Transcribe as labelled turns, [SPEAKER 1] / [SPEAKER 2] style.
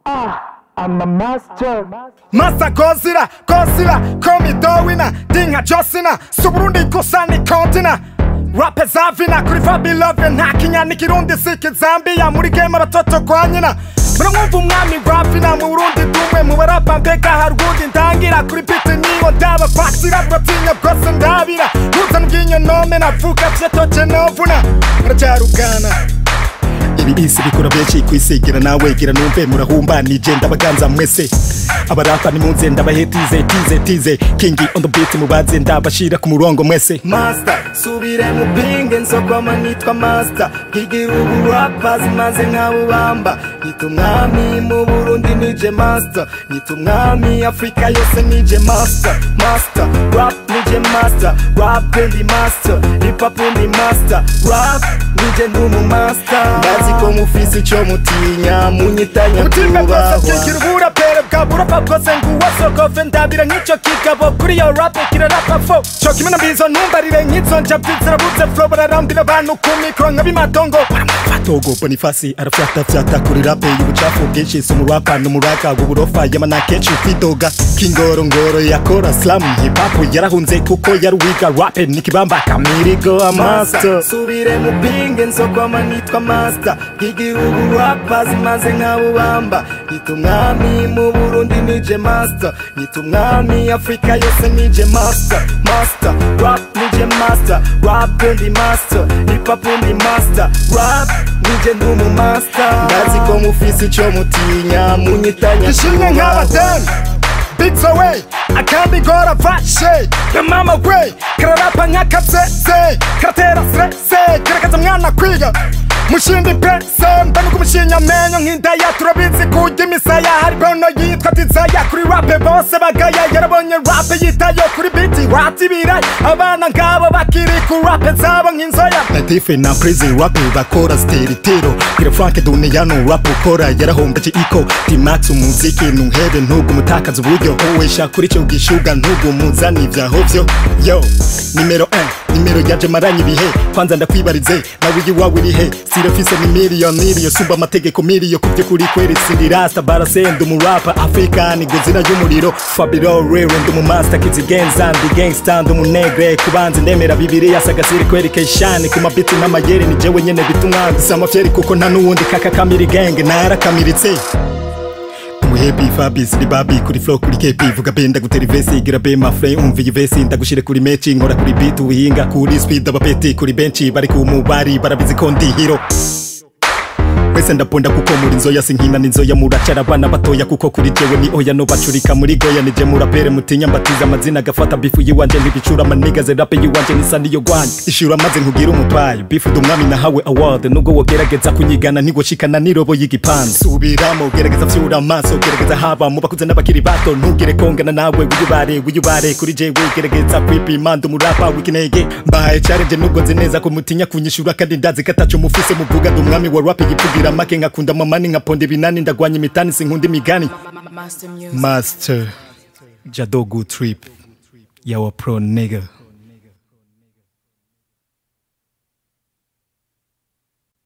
[SPEAKER 1] I'm a master.
[SPEAKER 2] Masa Godzilla, Godzilla, call me Darwina, Dinga Josina, Suburundi Kosani Kontina. Rape zavina kuri Fabi Love nta kinyani kirundi siki Zambia muri game abatoto kwa nyina muramwumva umwami rapina mu Burundi dumwe mu barapa mbega hari ubundi ndangira kuri beat niwo ndaba fatira batinya bwose ndabira ntuzana ubwinyo nome navuga vyetoje novuna muracyarugana ibi bisi bikora benshi kwisigira nawe gira numve murahumbanije ndabaganza mwese abarapa nimunze ndabahetize tize tize kingi on the beat mubaze ndabashira ku murongo mwese
[SPEAKER 3] master subire mu pinge nsokoma nitwa master nkigira ubu rappers maze nkabubamba nyita umwami mu burundi nije master nyita umwami afurika yose nije master master rap nije master rap ndi master hip hop ndi master rap nije ndumu master ndazi ko mufise ico mutinya munyitanya
[SPEAKER 2] ubutime bwose bwigira
[SPEAKER 3] kubahwa
[SPEAKER 2] uburapere bwa burapa bwose nguwo sogove ndabira nk'ico kigabo kuri yo rape kirarapa fo co kimwe na mbizo ntumbarire nk'izo njabyi zirabuze flo bararambira abantu ku mikro nka bimatongo togo bonifasi arafyata fyata kuri rape y'ubucafu bwinshi si umurapa n'umuraka w'uburofa yamana kenshi kwidoga kingorongoro yakora slam hip hop yarahunze kuko yari wiga rape nikibamba kamirigo amaster
[SPEAKER 3] master subire mu pinge nsokoma nitwa master nkigira ubu rappers maze nkabubamba nyita umwami mu burundi nije master nyita umwami afurika yose nije master master rap nije master rap ndi master hip hop ndi master rap nije ndumu master ndazi ko mufise ico mutinya munyitanya
[SPEAKER 2] ishimwe nk'abatani Big Zoe, akambi gora fashe Na mama we, kararapa nk'akatsetse Karatera stresse, karakaza mwana kwiga Mushindi pese, mbanuka umushinya menyo nk'indaya Turabizi kurya imisaya, hari bono yitwa Tizaya Kuri rape bose bagaya, yarabonye rape yitayo Kuri biti wati biraya, abana ngabo bakiri ku rape zabo nk'inzoya Latife na Prezi rape bakora steritero Kwira Frank Duniyano rap ukora yarahombeje iko Timax umuziki ntuhebe ntugu mutakaza uburyo Uwesha kuri cyo gishuga ntugu muzani vyaho vyo Yo, nimero 1 nimero yaje maranye ibihe kwanza ndakwibarize nawe iyi wawe irihe sirafise ni miliyoni iriyo sumba amategeko miliyo kubyo kuri kweri sindi rasta barasenda umurapa african guzina y'umuriro fabiro rero ndi umumasta kizigenza ndi gangsta ndi umunegre kubanza ndemera bibiri yasagasiri kwerekeshane ku mabiti n'amayeri ni jewe nyene bita umwanzi samafyeri kuko nta n'uwundi kaka kamiri genge narakamiritse umuhebi fabis ni babi kuri flow kuri kepi vuga be ndagutera ivesi igira be mafre umva iyi vesi ndagushire kuri meci nkora kuri beat uhinga kuri speed abapeti kuri benchi bari ku mubari barabizi ko ndi hero wese ndaponda kuko muri nzoya sinkina n'inzoya muracara abana batoya kuko kuri jewe ni oya no bacurika muri goya nije murapere mutinya mbatiza amazina agafata bifu yiwanje ntibicura manigaze rape yiwanje nisa niyo gwanje ishura maze nkugira umupayi bifu dumwami nahawe award nubwo wogerageza kunyigana ntigoshikana n'irobo y'igipande subiramo gerageza vyura amaso gerageza haba mu bakuze n'abakiri bato ntugire kongana nawe wiyubare wiyubare kuri jewe gerageza kwipima ndi umurapa w'ikinege mbaye challenge nubwo nzi neza ko mutinya kunyishura kandi ndazi kataco mufise muvuga ndi umwami wa rap yivugira make nkakunda mamani nkaponda ibinani ndagwanya imitani sinkunda imigani
[SPEAKER 4] Master Music.
[SPEAKER 2] master jadogu trip yawa pro nigga